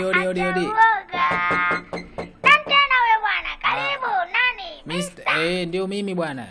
Odi, odi, odi. Uoga. Nani tena wewe bwana? Karibu. Nani? Mr. Eh, ndio mimi bwana.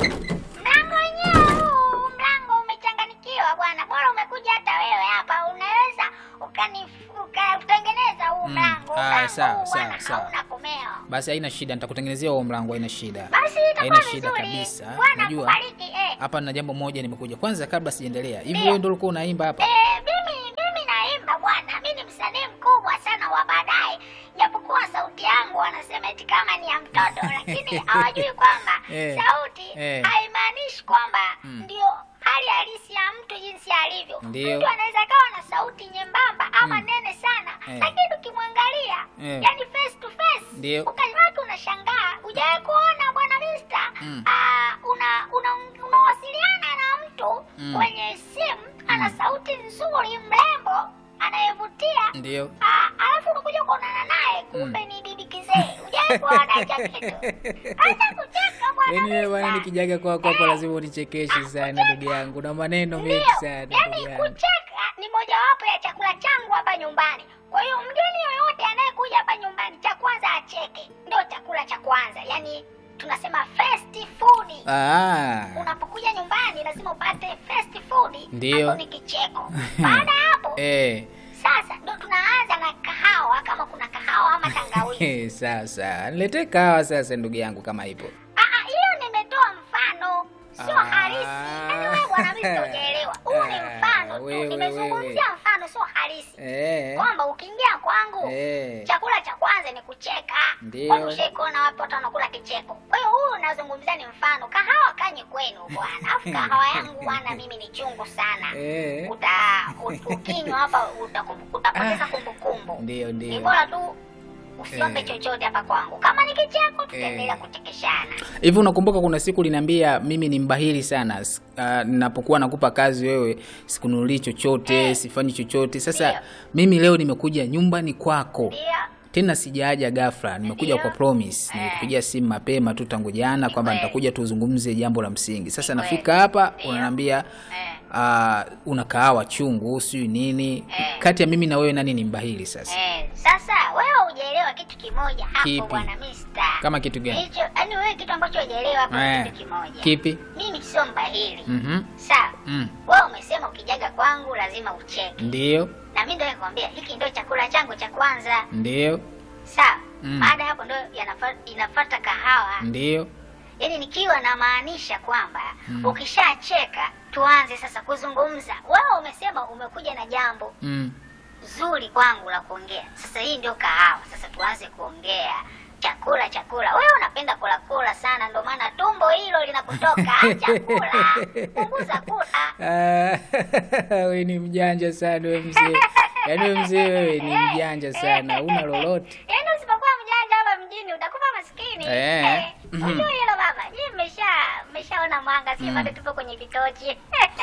Mlango wenyewe huu, mlango umechanganikiwa bwana. Bora umekuja hata wewe hapa, unaweza ukani ukatengeneza huu Mm. mlango. Ah, Mlango sawa, huu sawa, bwana, sawa. hauna komeo. Basi haina shida, nitakutengenezea huo mlango, haina shida. Basi Haina itakuwa shida vizuri. kabisa. Bwana Unajua kubariki eh. hapa na jambo moja nimekuja. Kwanza kabla sijaendelea, hivi Ndio. wewe ndio ulikuwa unaimba hapa? Eh, mimi mimi naimba bwana, mimi ni msanii mkubwa sana wa baadaye, japokuwa sauti yangu wanasema eti kama ni ya mtoto, lakini hawajui kwamba Eh, sauti eh. haimaanishi kwamba Mm. ndio hali halisi ya mtu jinsi alivyo. Ndio. Mtu anaweza kawa na sauti nyembamba ama Mm. nene sana, Eh. lakini ukimwangalia Eh. yani face to face Ndio. ukawatu unashangaa. Hujawahi kuona bwana Mister? Mm. Ah, una una unawasiliana na mtu Mm. kwenye simu ana Mm. sauti nzuri, mrembo, anayevutia. Ndio. Ah, alafu unakuja kuonana naye, kumbe ni bibi kizee. Hujawahi kuona hicho kitu? Acha kucheka bwana. Yaani wewe bwana Mister. nikijaga kwako hapa Eh. lazima unichekeshe sana ndugu yangu. Na maneno Ndio, mengi sana ndugu yaani yangu. kucheka ni mojawapo ya chakula changu hapa nyumbani. Kwa hiyo mgeni yoyote anayekuja hapa nyumbani, cha kwanza acheke, ndio chakula cha kwanza. Yaani tunasema first food. Ah. Unapokuja nyumbani lazima upate first food, Ndio. hapo ni kicheko. Baada ya hapo Eh. sasa ndo tunaanza na kahawa, kama kuna kahawa ama tangawizi. Sasa niletee kahawa sasa ndugu yangu kama ipo. Ah, ah, hiyo nimetoa mfano, sio Ah. halisi. Yaani wewe bwana, mimi sijaelewa. Huu ni Ah, mfano tu, wewe, nimezungumzia wewe. mfano, sio halisi. Eh. kwamba ukiingia kwangu Eh. chakula cha kwanza ni kucheka. Ndio. Kwani ushaikuona wapi watu wanakula kicheko? Kwa hiyo huyu unazungumzia ni mfano. Kahawa kanye kwenu bwana, alafu kahawa yangu bwana mimi ni chungu sana. Eh. Uta u- ukinywa hapa utakum- utapoteza kumbukumbu. Ndio Ni ndio. bora tu usiombe Eh. chochote hapa kwangu. Kama ni kicheko tutaendelea Eh. kuchekeshana. Hivi unakumbuka kuna siku uliniambia mimi ni mbahili sana. S- ah, ninapokuwa nakupa kazi wewe sikunulii chochote, Eh. sifanyi chochote. Sasa Ndio. mimi leo nimekuja nyumbani kwako. Ndio. Tena sijaja ghafla, nimekuja Ndio. kwa promise. Eh. Nilikupigia simu mapema tu tangu jana kwamba kweli. nitakuja tuzungumze jambo la msingi. Sasa Ni nafika kweli. hapa Ndio. unaniambia Eh. ah, una kahawa chungu, sijui nini. Eh. Kati ya mimi na wewe nani ni mbahili sasa? Eh, sasa wewe hujaelewa kitu kimoja hapo Kipi? bwana Mister. Kama kitu gani? Hicho, yaani wewe kitu ambacho hujaelewa hapo Eh. ni kitu kimoja. Kipi? Mimi sio mbahili. Mhm. Sawa. Mm. Wewe umesema ukijaga kwangu lazima ucheke. Ndio. Na mimi ndio nikwambia hiki ndio chakula changu cha kwanza. Ndio. Sawa. Mm. Baada ya hapo ndio yanafa- inafuata kahawa. Ndio. Yaani nikiwa namaanisha kwamba Mm. ukishacheka tuanze sasa kuzungumza. Wewe umesema umekuja na jambo Mm. zuri kwangu la kuongea. Sasa hii ndio kahawa. Sasa tuanze kuongea. Chakula chakula. Wewe unapenda kula kula sana ndio maana tumbo hilo linakutoka. Acha kula. Punguza kula. Ah, wewe ni mjanja sana wewe mzee. Yaani wewe mzee wewe ni mjanja sana. Una lolote. Yaani usipokuwa mjanja hapa mjini utakuwa maskini. Eh. Eh. Mhm. Unajua hilo baba. Je, mmesha mmeshaona mwanga si Mm. bado tupo kwenye vitochi.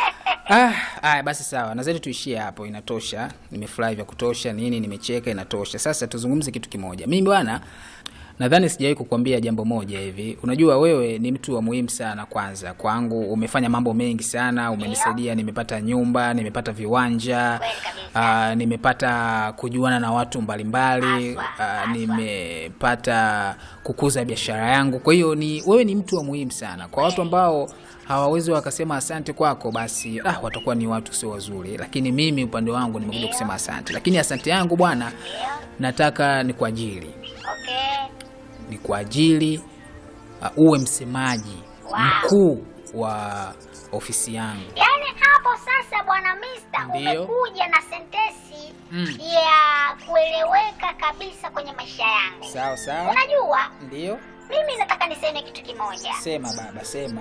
Ah, haya basi sawa. Nadhani tuishie hapo inatosha. Nimefurahi vya kutosha nini nimecheka inatosha. Sasa tuzungumze kitu kimoja. Mimi bwana nadhani sijawahi kukwambia jambo moja hivi. Unajua wewe ni mtu wa muhimu sana kwanza. Kwangu umefanya mambo mengi sana, umenisaidia nimepata nyumba, nimepata viwanja. Kweli kabisa. Uh, nimepata kujuana na watu mbalimbali Haswa, uh, haswa. nimepata kukuza biashara yangu. Kwa hiyo ni wewe ni mtu wa muhimu sana kwa watu ambao hawawezi wakasema asante kwako, basi ah, watakuwa ni watu sio wazuri, lakini mimi upande wangu nimekuja kusema asante. Lakini asante yangu bwana, Ndio. nataka ni kwa ajili Okay. ni kwa ajili uh, uwe msemaji Wow. mkuu wa ofisi yangu. Yaani hapo sasa bwana Mister Ndio. umekuja na sentesi Mm. ya kueleweka kabisa kwenye maisha yangu. Sawa sawa, Unajua, ndio mimi nataka niseme kitu kimoja. sema baba, sema.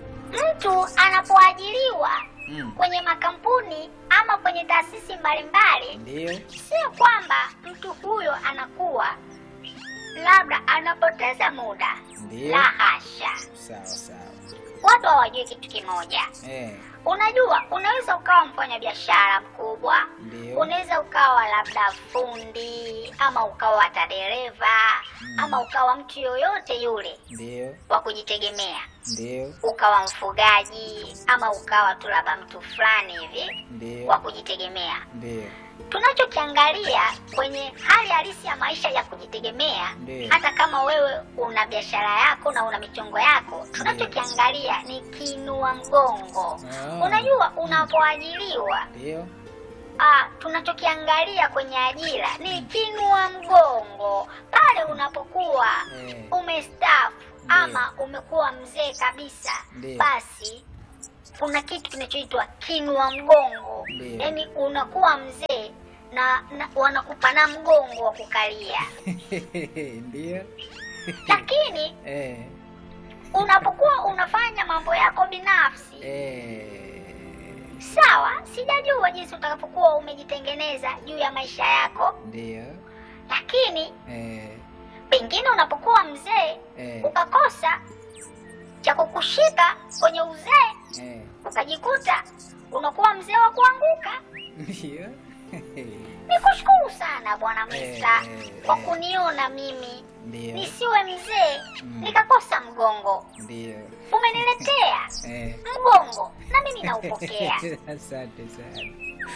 Mtu anapoajiriwa Mm. kwenye makampuni ama kwenye taasisi mbalimbali, Ndio. sio kwamba mtu huyo anakuwa labda anapoteza muda. Ndio. La hasha. Sawa sawa. watu hawajui kitu kimoja. eh, Unajua, unaweza ukawa mfanya biashara mkubwa, Ndio. unaweza ukawa labda fundi ama ukawa hata dereva ama ukawa mtu yoyote yule ndio wa kujitegemea, ndio ukawa mfugaji ama ukawa tu labda mtu fulani hivi ndio wa kujitegemea. ndio Tunachokiangalia kwenye hali halisi ya maisha ya kujitegemea, Ndio. hata kama wewe una biashara yako na una michongo yako, tunachokiangalia ni kinua mgongo. Ah. Unajua, unapoajiriwa ndio ah, tunachokiangalia kwenye ajira ni kinua mgongo. Pale unapokuwa Eh. umestaafu ama umekuwa mzee kabisa, Ndio. basi kuna kitu kinachoitwa kinua mgongo, Ndio. yaani unakuwa mzee na, na wanakupa na mgongo wa kukalia, ndio lakini eh, unapokuwa unafanya mambo yako binafsi eh, sawa, sijajua jinsi utakapokuwa umejitengeneza juu ya maisha yako, ndio lakini eh, pengine unapokuwa mzee Eh. ukakosa cha kukushika kwenye uzee, eh, ukajikuta unakuwa mzee wa kuanguka. ndio Nikushukuru sana bwana Mista Eh, kwa eh. kuniona mimi ndio nisiwe mzee Mm. nikakosa mgongo. ndio Umeniletea eh. mgongo na mimi naupokea. asante sana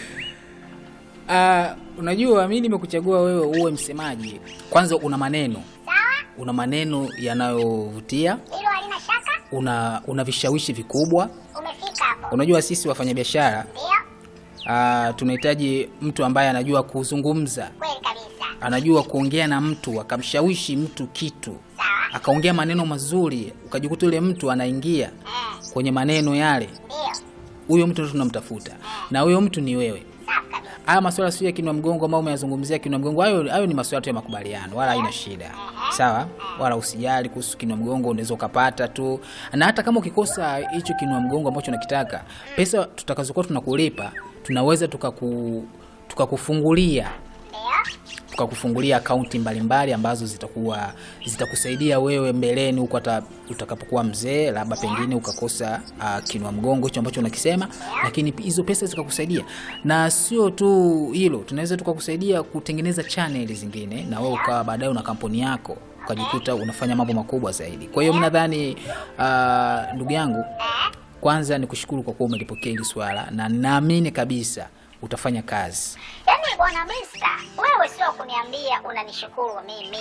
uh, unajua mi nimekuchagua wewe uwe msemaji kwanza una maneno Sawa, una maneno yanayovutia hilo halina shaka. una una vishawishi vikubwa Umefika hapo, unajua sisi wafanyabiashara ndio uh, tunahitaji mtu ambaye anajua kuzungumza kweli kabisa. anajua kuongea na mtu akamshawishi mtu kitu Sawa, akaongea maneno mazuri ukajikuta yule mtu anaingia eh, kwenye maneno yale ndio huyo mtu ndo tunamtafuta na huyo mtu ni wewe safi kabisa. haya maswala sio ya kinwa mgongo ambao umeyazungumzia kinwa mgongo hayo hayo ni maswala tu ya makubaliano wala haina shida sawa wala usijali kuhusu kinwa mgongo unaweza ukapata tu na hata kama ukikosa hicho kinwa mgongo ambacho unakitaka pesa tutakazokuwa tunakulipa tunaweza tukaku tukakufungulia Ndio tukakufungulia akaunti mbalimbali ambazo zitakuwa zitakusaidia wewe mbeleni huko hata utakapokuwa mzee labda pengine ukakosa uh, kinwa mgongo hicho ambacho unakisema lakini pi- hizo pesa zikakusaidia na sio tu hilo tunaweza tukakusaidia kutengeneza chaneli zingine na wewe ukawa baadaye una kampuni yako ukajikuta unafanya mambo makubwa zaidi kwa hiyo mi nadhani uh, ndugu yangu kwanza ni kushukuru kwa kuwa umelipokea hili swala na naamini kabisa utafanya kazi Yaani bwana Mista, wewe sio kuniambia unanishukuru mimi,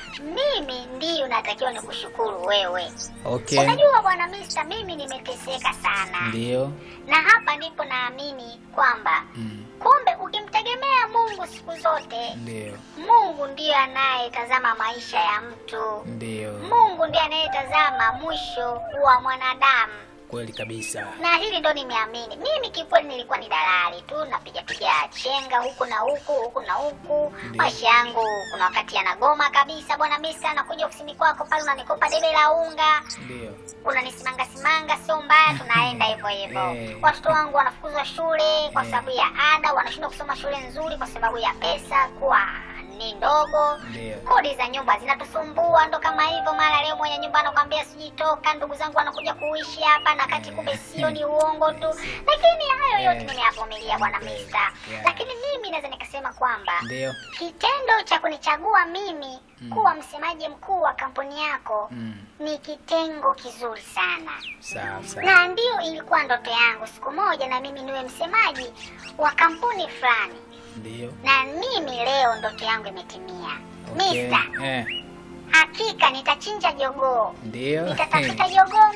mimi ndiyo natakiwa nikushukuru wewe. okay Unajua bwana Mista, mimi nimeteseka sana, ndio na hapa ndipo naamini kwamba Mm. kumbe ukimtegemea Mungu siku zote, ndio Mungu ndiyo anayetazama maisha ya mtu. ndio Mungu ndiye anayetazama mwisho wa mwanadamu. kweli kabisa na hili ndo nimeamini mimi kikweli nilikuwa ni dalali tu napiga piga chenga huku na huku huku na huku Ndiyo. maisha yangu kuna wakati yanagoma kabisa bwana misa nakuja ofisini kwako pale unanikopa debe la unga ndio unanisimanga simanga sio mbaya tunaenda hivyo hivyo Eh. watoto wangu wanafukuzwa shule kwa Eh. sababu ya ada wanashindwa kusoma shule nzuri kwa sababu ya pesa kuwa ni ndogo Ndio. kodi za nyumba zinatusumbua ndo kama hivyo mara leo mwenye nyumba anakwambia sijui toka ndugu zangu wanakuja kuishi hapa na kati kumbe sio ni uongo tu lakini hayo yote Eh. nimeyavumilia bwana Okay. mista Yeah. lakini mimi naweza nikasema kwamba ndio kitendo cha kunichagua mimi kuwa msemaji mkuu wa kampuni yako Mm. ni kitengo kizuri sana sawa sawa na ndio ilikuwa ndoto yangu siku moja na mimi niwe msemaji wa kampuni fulani ndio na mimi leo ndoto yangu imetimia okay. mista eh. hakika nitachinja jogoo ndio nitatafuta jogoo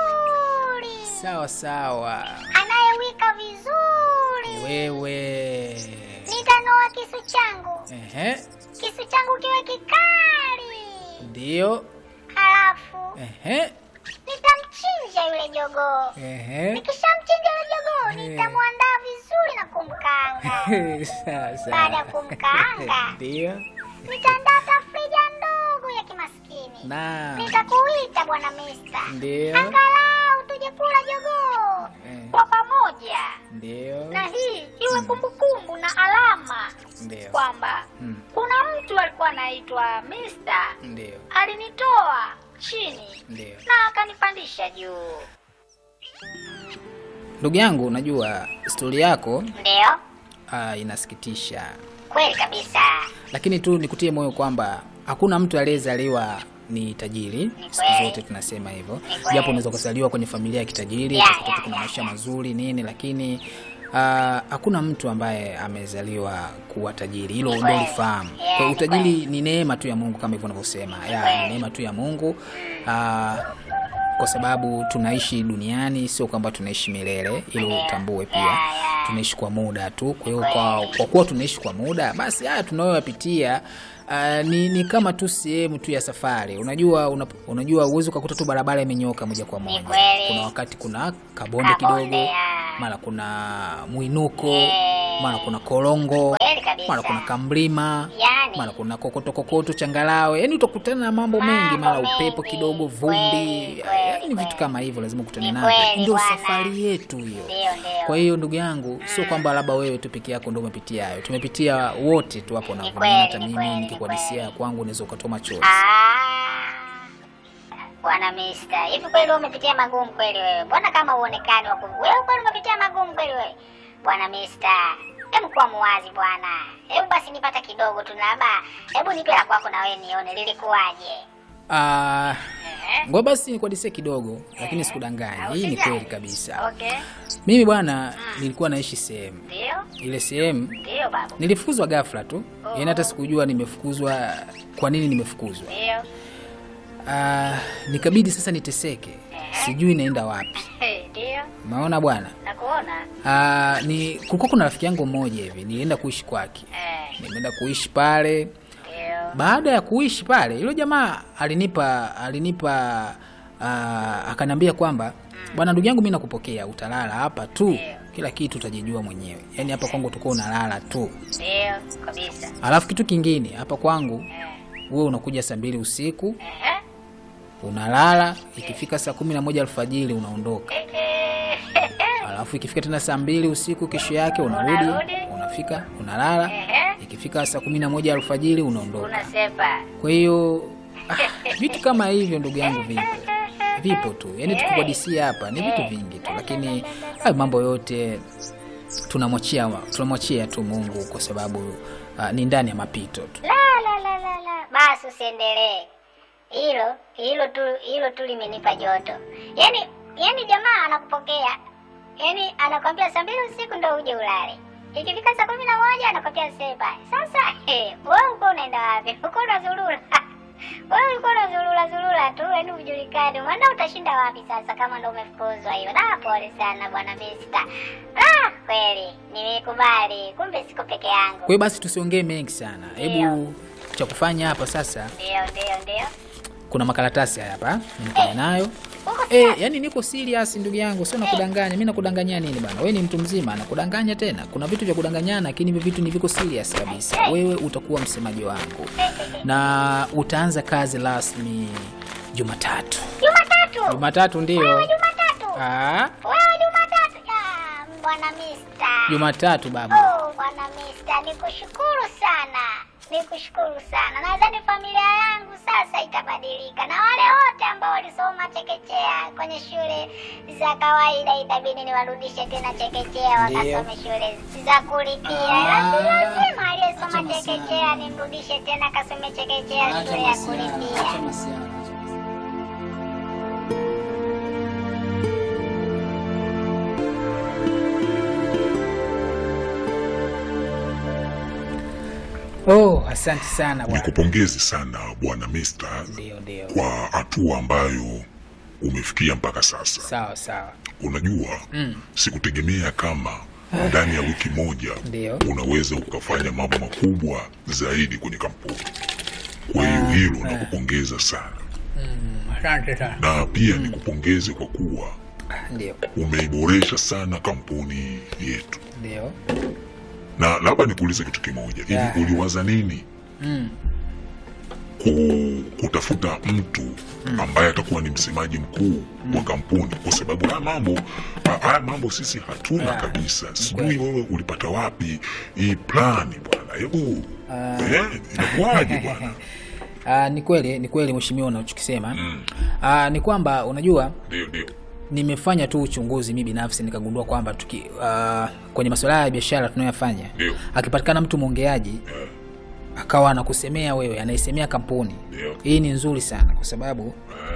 mzuri sawa sawa anayewika vizuri wewe nitanoa kisu changu Ehe. kisu changu kiwe kikali ndio halafu Ehe. nitamchinja yule jogoo Ehe. nikishamchinja yule jogoo Eh. nitamwandaa vizuri na kumkaanga sawa sawa Baada ya kumkaanga. ndio nitaandaa tafrija ndogo ya kimaskini na nitakuita bwana mista ndio angalau tuje kula jogoo Eh. kwa pamoja ndio na hii iwe kumbukumbu na alama ndio kwamba Mm. kuna mtu alikuwa anaitwa Mr. ndio alinitoa chini ndio na akanipandisha juu Ndugu yangu, unajua stori yako Ndio, uh, inasikitisha, kweli kabisa. lakini tu nikutie moyo kwamba hakuna mtu aliyezaliwa ni tajiri. Siku kweli. zote tunasema hivyo, Ni kweli. japo unaweza kuzaliwa kwenye familia ya kitajiri Yeah, ukakuta yeah, kuna yeah, maisha yeah. mazuri nini, lakini uh, hakuna mtu ambaye amezaliwa kuwa tajiri. Hilo Ni ndio kweli. lifahamu. Yeah, Kwa ni utajiri ni neema tu ya Mungu kama hivyo unavyosema, ya kweli. ni neema tu ya Mungu uh, kwa sababu tunaishi duniani, sio kwamba tunaishi milele, ili Ndio. utambue pia Yeah, yeah. tunaishi kwa muda tu. Kwa hiyo kwa, kwa kuwa tunaishi kwa muda, basi haya tunayoyapitia uh, ni, ni kama tu sehemu tu ya safari. Unajua una, unajua uwezi ukakuta tu barabara imenyoka moja kwa moja. kweli. Kuna wakati kuna kabonde Kabonde, kidogo, yeah. mara kuna mwinuko, Eh. mara kuna korongo, Kweli kabisa. mara kuna kamlima Yani. mara kuna kokoto kokoto changalawe, yani utakutana na mambo Mambo mengi, mara mengi. upepo kidogo, vumbi, Kweli, kweli, yani vitu kweli. kama hivyo lazima ukutane Ni navyo. kweli, Ndio bwana. safari yetu hiyo. Ndio, ndio. Kwa hiyo ndugu yangu, sio kwamba labda wewe tu peke yako ndio umepitia hayo, tumepitia wote tu hapo, na Ni kweli, hata ni mimi kweli, ni nikikuhadisia kweli. ya kwangu unaweza ukatoa machozi. Ah, Bwana Mister, hivi kweli wewe umepitia magumu kweli wewe? Mbona kama uonekani wako wewe kweli umepitia magumu kweli wewe? Bwana Mister, hebu kuwa muwazi bwana. Hebu basi nipata kidogo tu labda. Hebu nipe la kwako na wewe nione lilikuwaje. Ah, Eh? ngoja basi nikuhadisie kidogo, lakini sikudanganya. Au Hii ni sijali. kweli kabisa. Okay. Mimi bwana, nilikuwa naishi sehemu Ndio? ile sehemu Ndio babu. nilifukuzwa ghafla tu, yaani hata sikujua nimefukuzwa, kwa nini nimefukuzwa. Ndio. Ah, nikabidi sasa niteseke, sijui naenda wapi. Ndio. Umeona bwana. Nakuona. Ah, ni kulikuwa kuna rafiki yangu mmoja hivi, nilienda kuishi kwake, Eh. nimeenda kuishi pale. Ndio. Baada ya kuishi pale, yule jamaa alinipa alinipa uh, akanambia kwamba bwana, ndugu yangu, mimi nakupokea, utalala hapa tu, kila kitu utajijua mwenyewe. Yaani hapa kwangu utakuwa unalala tu, Ndio kabisa. alafu kitu kingine hapa kwangu Eh. wewe unakuja saa mbili usiku Eh. unalala, ikifika saa kumi na moja alfajiri unaondoka, Eh. alafu ikifika tena saa mbili usiku kesho yake unarudi, Unarudi. unafika unalala, Eh. ikifika saa kumi na moja alfajiri unaondoka. Unasepa. Kwa hiyo ah, vitu kama hivyo ndugu yangu vipo vipo tu, yaani tukikuhadisia hapa ni vitu vingi tu, lakini hayo mambo yote tunamwachia tunamwachia tu Mungu kwa sababu ah, ni ndani ya mapito tu. La la la la la. Basi usiendelee. Hilo hilo tu hilo tu limenipa joto. Yaani yaani jamaa anakupokea. Yaani anakwambia saa mbili usiku ndo uje ulale. Ikifika saa kumi na moja anakwambia sepa. Sasa eh, wewe uko unaenda wapi? Uko unazurura. Wewe uko unazurura zurura tu, yaani hujulikani. Maana utashinda wapi sasa kama ndo umefukuzwa hiyo? Na pole sana bwana Mister. Ah, kweli nimekubali. Kumbe siko peke yangu. Kwa hiyo basi tusiongee mengi sana, hebu cha kufanya hapa sasa, Ndio, ndio, ndio. kuna makaratasi haya hapa nikuja nayo Uko Eh, yani niko serious ndugu yangu, sio nakudanganya. Mimi nakudanganya nini bana? Wewe ni mtu mzima, nakudanganya tena. Kuna vitu vya kudanganyana, lakini hivi vitu ni viko serious kabisa. Wewe utakuwa msemaji wangu na utaanza kazi rasmi Jumatatu. Jumatatu. Jumatatu ndio. Jumatatu. Ah, Wewe Jumatatu. Ah, Bwana Mister. Jumatatu baba. Oh, Bwana Mister, nikushukuru sana. Nikushukuru sana. Nadhani familia yangu sasa itabadilika na wale wote ambao walisoma chekechea kwenye shule za kawaida itabidi niwarudishe tena chekechea Ndio. wakasome shule za kulipia. Ah. Lazima lazima aliyesoma Acha masiara. chekechea nimrudishe tena akasome chekechea shule ya kulipia. Oh, asante sana bwana. Nikupongezi sana bwana Mister Ndio, ndio. kwa hatua ambayo umefikia mpaka sasa. Sawa sawa. Unajua, sikutegemea kama ndani ya wiki moja Ndio. unaweza ukafanya mambo makubwa zaidi kwenye kampuni. Kwa hiyo hilo nakupongeza sana, Asante sana. na pia nikupongeze kwa kuwa Ndio. umeiboresha sana kampuni yetu. Ndio. Na labda nikuulize kitu kimoja, hivi Yeah. uliwaza nini Mm. ku, kutafuta mtu ambaye atakuwa ni msemaji mkuu wa kampuni, kwa sababu haya mambo haya mambo sisi hatuna Yeah. kabisa. Sijui wewe ulipata wapi hii plani bwana, hebu eh, inakuwaje bwana? Ah, ni kweli ni kweli mheshimiwa unachokisema Mm. Ah, ni kwamba unajua Ndio, ndio, nimefanya tu uchunguzi mi binafsi nikagundua kwamba tuki uh, kwenye masuala ya biashara tunayoyafanya Ndio. akipatikana mtu mwongeaji akawa anakusemea wewe anaisemea kampuni Ndio. hii ni nzuri sana kwa sababu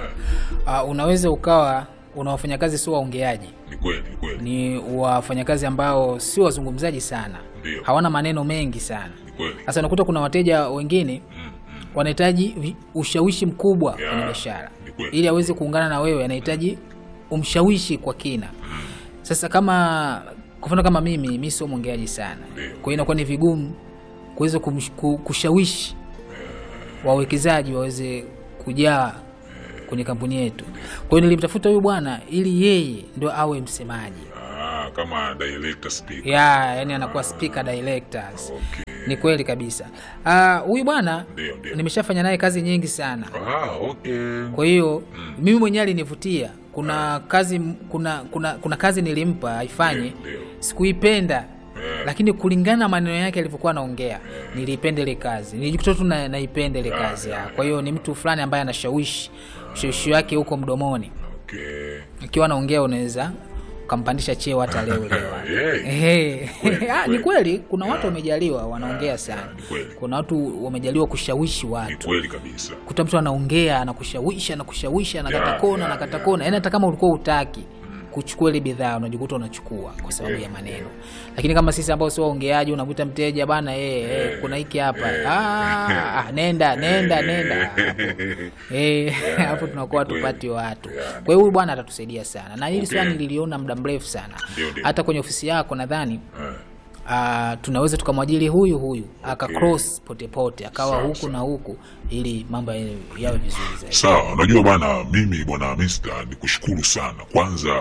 uh, unaweza ukawa una wafanyakazi sio waongeaji ni kweli ni kweli ni wafanyakazi ambao sio wazungumzaji sana Ndio. hawana maneno mengi sana ni kweli sasa unakuta kuna wateja wengine wanahitaji vi- ushawishi mkubwa Ya, kwenye biashara ni kweli. ili aweze kuungana na wewe anahitaji umshawishi kwa kina sasa kama kwa mfano kama mimi mi sio mwongeaji sana Ndio. kwa hiyo inakuwa ni vigumu kuweza kumsh- ku- kushawishi wawekezaji waweze kujaa kwenye kampuni yetu kwa hiyo nilimtafuta huyu bwana ili yeye ndo awe msemaji ah, kama director speaker ya yani anakuwa speaker directors okay ni kweli kabisa Ah, huyu bwana Ndio, ndio. nimeshafanya naye kazi nyingi sana ah, okay kwa hiyo mimi mwenyewe alinivutia kuna kazi kuna kuna kuna kazi nilimpa aifanye Ndio, ndio. sikuipenda lakini kulingana na maneno yake alivyokuwa anaongea niliipenda ile kazi nilijikuta tu na- naipenda ile kazi ya. kwa hiyo ni mtu fulani ambaye anashawishi ushawishi wake huko mdomoni okay ikiwa anaongea unaweza ukampandisha cheo hata leo leo Hey. Ehe. Ah, ni kweli kuna watu wamejaliwa wanaongea sana ni kweli. kuna watu wamejaliwa kushawishi ni watu kweli kabisa kuta mtu anaongea anakushawishi anakushawishi anakata Yeah, kona yeah, anakata yeah. kona yaani hata kama ulikuwa utaki kuchukua ile bidhaa unajikuta unachukua kwa sababu ya maneno lakini kama sisi ambao sio waongeaji unakuta mteja bana eh, eh, kuna hiki hapa ah, ah, nenda nenda nenda hapo Eh, hapo tunakuwa kweli. tupati watu Yeah, kwa hiyo huyu bwana atatusaidia sana na hili Okay. swali nililiona muda mrefu sana Ndio, ndio. hata kwenye ofisi yako nadhani Eh, uh, tunaweza tukamwajili huyu huyu aka cross potepote akawa Sawa, huku sawa. na huku ili mambo yawe yawe vizuri zaidi sawa unajua bana mimi bwana Mr ni kushukuru sana kwanza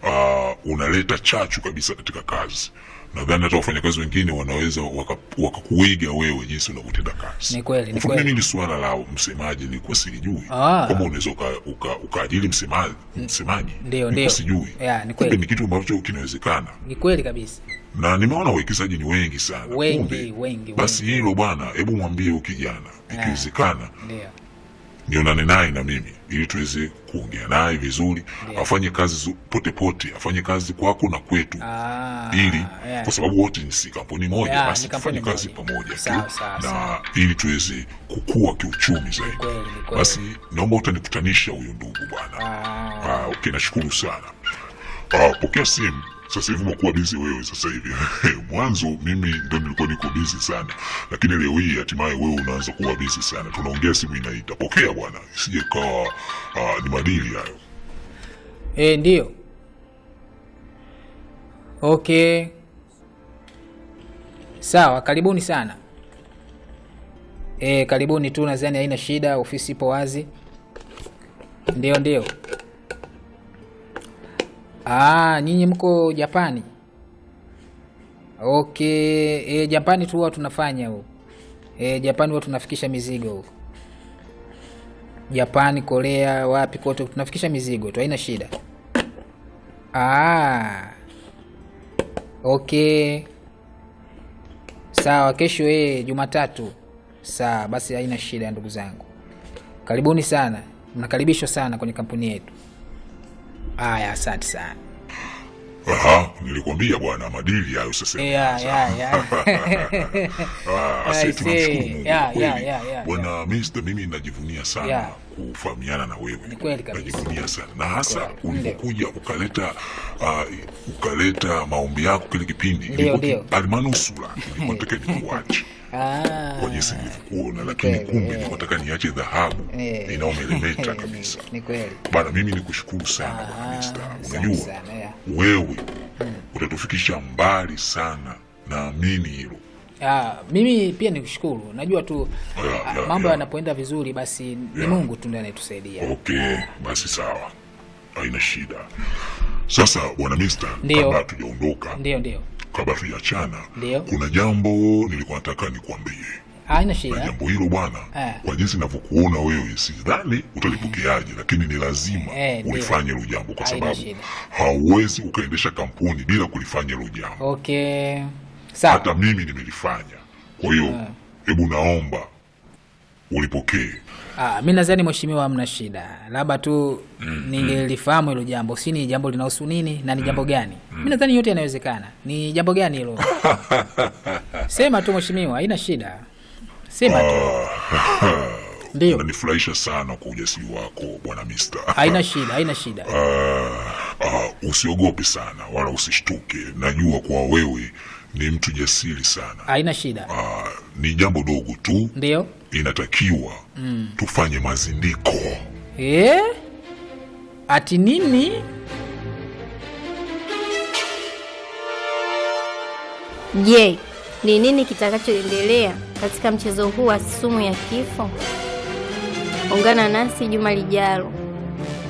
uh, unaleta chachu kabisa katika kazi nadhani hata wafanyakazi wengine wanaweza waka- wakakuiga wewe jinsi unavyotenda kazi Ni kweli, ni Kwa kweli. mimi ni suala la msemaji nilikuwa silijui Ah. kama unaweza uka- uka- ukaajiri msemaji msemaji Ndio, nilikuwa ndio. sijui Yeah, ni kumbe kweli. ni kitu ambacho kinawezekana ni kweli kabisa na nimeona wawekezaji ni wengi sana Wengi, Kumbe, wengi, basi hilo bwana hebu mwambie huyu kijana ikiwezekana ndio nionane naye na mimi ili tuweze kuongea naye vizuri afanye kazi zu- pote pote afanye kazi kwako na kwetu Ah, ili yeah. kwa sababu wote ni si kampuni moja Yeah, basi ni kampuni tufanye kazi moja. pamoja tu Sawa, sawa, na sawa. ili tuweze kukua kiuchumi zaidi kweli, ni kweli. basi naomba utanikutanisha huyu ndugu bwana Ah, Ah, okay, nashukuru sana. Ah, pokea simu. Sasa hivi umekuwa bizi wewe sasa hivi. Mwanzo mimi ndo nilikuwa niko bizi sana, lakini leo hii hatimaye wewe unaanza kuwa bizi sana. Tunaongea, simu inaita. Pokea bwana, isije kawa ah, ni madili hayo. eh, ndio okay sawa karibuni sana eh, karibuni tu nadhani haina shida ofisi ipo wazi ndio ndio ah, nyinyi mko japani okay e, japani tu huwa tunafanya huko e, japani huwa tunafikisha mizigo huko japani korea wapi kote tunafikisha mizigo tu haina shida ah, okay sawa kesho ee jumatatu sawa basi haina shida ndugu zangu karibuni sana mnakaribishwa sana kwenye kampuni yetu aya asante sana Aha, nilikwambia bwana, madili hayo sasa. ya ya ya Ah, I asante, see. tunamshukuru Mungu Yeah, kweli. yeah, yeah, yeah, Bwana Mr, mimi najivunia sana Yeah. kufahamiana na wewe. Ni kweli kabisa. Najivunia sana na hasa kweli. ulipokuja ukaleta uh, ukaleta maombi yako kile kipindi Ndio, ilikuwa ndio. ki- almanusura ilikuwa nataka nikuache Ah, kwa jinsi nilivyokuona, lakini kweli, kumbe eh. nilikuwa nataka niache dhahabu Eh. inayomeremeta kabisa. ni kweli Bana, mimi nikushukuru sana bwana Mr. asante Unajua sana, yeah. wewe utatufikisha mbali sana, naamini hilo. Ah, mimi pia nikushukuru najua tu Yeah, ah, yeah, mambo yeah. yanapoenda vizuri basi ni Yeah. mungu tu ndiye anayetusaidia Okay, basi sawa, haina shida. Sasa bwana Mister, Ndio. kabla hatujaondoka, ndio ndio kabla tujaachana, Ndio. kuna jambo nilikuwa nataka nikwambie, haina na shida jambo hilo bwana, Eh. kwa jinsi ninavyokuona wewe, sidhani utalipokeaje, lakini ni lazima Eh, ndio. ulifanye hilo jambo, kwa Haina sababu shida. hauwezi ukaendesha kampuni bila kulifanya hilo jambo. okay sawa Hata mimi nimelifanya. Kwa hiyo hebu naomba ulipokee. Ah, mi nadhani mheshimiwa, hamna shida, labda tu ningelifahamu hilo jambo, si ni jambo linahusu nini na ni jambo gani? Mi nadhani yote yanawezekana. Ni jambo gani hilo? Sema tu mheshimiwa, haina shida, sema tu. Ndio, Unanifurahisha sana kwa ujasiri wako bwana Mister. haina shida, haina shida. Uh, usiogope sana wala usishtuke. Najua kwa wewe ni mtu jasiri sana. Haina shida. Uh, ni jambo dogo tu, Ndio. inatakiwa tufanye mazindiko. Eh? Ati nini? Je, ni nini kitakachoendelea katika mchezo huu wa sumu ya kifo? Ungana nasi juma lijalo